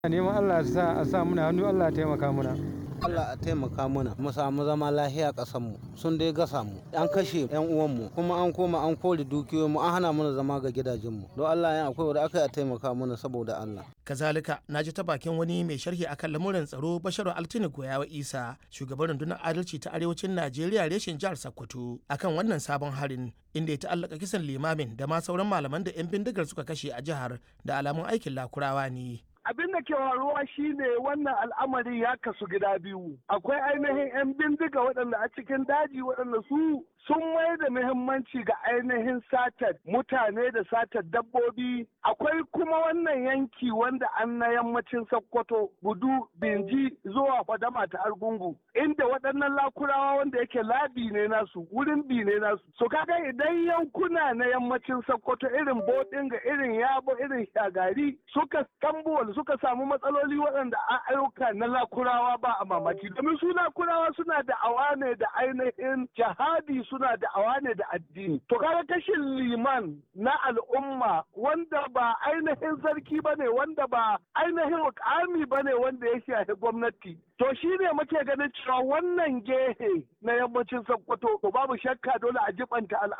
neman Allah sa a sa muna hannu Allah ya taimaka muna. Allah a taimaka mana mu samu zama lahiya ƙasar mu sun dai gasa mu an kashe yan uwan mu kuma an koma an kore dukiyoyin mu an hana mana zama ga gidajen mu don Allah ya akwai wanda aka yi a taimaka mana saboda Allah kazalika na ji ta bakin wani mai sharhi akan lamuran tsaro basharu altini goyawa isa shugaban rundunar adalci ta arewacin najeriya reshen jihar sokoto akan wannan sabon harin inda ya ta'allaka kisan limamin da ma sauran malaman da 'yan bindigar suka kashe a jihar da alamun aikin lakurawa ne abin da ke faruwa shine wannan al'amari ya kasu gida biyu akwai ainihin 'yan bindiga waɗanda a cikin daji waɗanda su sun mai da muhimmanci ga ainihin satar mutane da satar dabbobi akwai kuma wannan yanki wanda an na yammacin sokoto gudu binji zuwa fadama ta argungu inda waɗannan lakurawa wanda yake labi ne nasu wurin bi ne nasu so kaga idan yankuna na yammacin sokoto irin bodinga irin yabo irin shagari suka tambuwal suka samu matsaloli waɗanda a ayyuka na lakurawa ba a mamaki domin su lakurawa suna da awa ne da ainihin jihadi suna da awa ne da addini to kaga kashin liman na al'umma wanda ba ainihin sarki ba ne wanda ba ainihin mukami ba ne wanda ya shafi gwamnati to shi ne muke ganin cewa wannan gehe na yammacin sokoto to babu shakka dole a jibanta